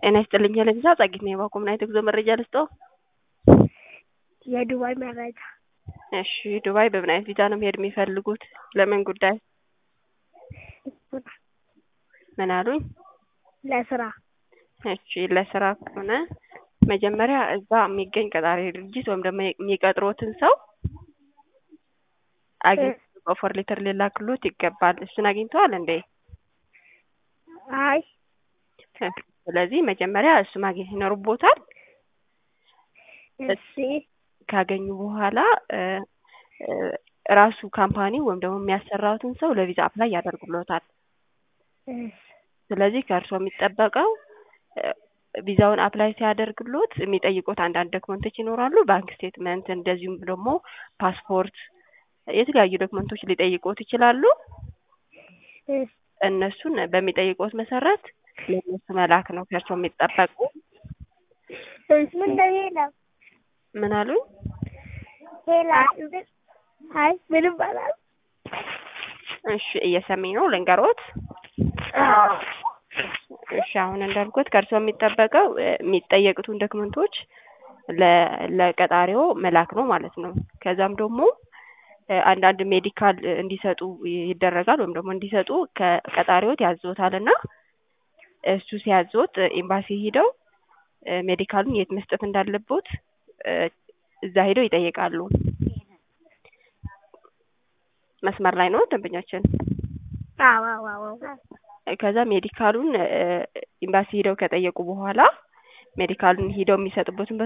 ጤና ይስጥልኝ ለቪዛ ጸጊት ነኝ ባኮ ምን አይነት የጉዞ መረጃ ልስጥዎ? የዱባይ መረጃ እሺ ዱባይ በምን አይነት ቪዛ ነው መሄድ የሚፈልጉት? ለምን ጉዳይ? ምን አሉኝ? ለስራ እሺ ለስራ ከሆነ መጀመሪያ እዛ የሚገኝ ቀጣሪ ድርጅት ወይም ደግሞ የሚቀጥሮትን ሰው አግኝተው ኦፈር ሌተር ሊላክሎት ይገባል። እሱን አግኝተዋል እንዴ? አይ ስለዚህ መጀመሪያ እሱ ማግኘት ይኖርቦታል። እሺ ካገኙ በኋላ ራሱ ካምፓኒ ወይም ደግሞ የሚያሰራውትን ሰው ለቪዛ አፕላይ ያደርጉሎታል። እሺ ስለዚህ ከእርስዎ የሚጠበቀው ቪዛውን አፕላይ ሲያደርግሎት የሚጠይቁት አንዳንድ ዶክመንቶች ይኖራሉ። ባንክ ስቴትመንት፣ እንደዚሁም ደግሞ ፓስፖርት፣ የተለያዩ ዶክመንቶች ሊጠይቁት ይችላሉ። እሺ እነሱን በሚጠይቁት መሰረት ለእነሱ መላክ ነው ከእርስዎ የሚጠበቁ። እሺ ምንድነው ሌላ ምን አሉኝ? ሌላ አይ ምንም አላልኩም። እሺ እየሰማኝ ነው ልንገሮት? አዎ እሺ አሁን እንዳልኩት ከእርስዎ የሚጠበቀው የሚጠየቁትን ዶክመንቶች ለቀጣሪዎ መላክ ነው ማለት ነው። ከዛም ደግሞ አንዳንድ ሜዲካል እንዲሰጡ ይደረጋል ወይም ደግሞ እንዲሰጡ ከቀጣሪዎት ያዝዎታል እና እሱ ሲያዝዎት ኤምባሲ ሂደው ሜዲካሉን የት መስጠት እንዳለቦት እዛ ሄደው ይጠይቃሉ። መስመር ላይ ነው ደንበኛችን? አዎ አዎ አዎ ከዛ ሜዲካሉን ኤምባሲ ሂደው ከጠየቁ በኋላ ሜዲካሉን ሂደው የሚሰጡበትን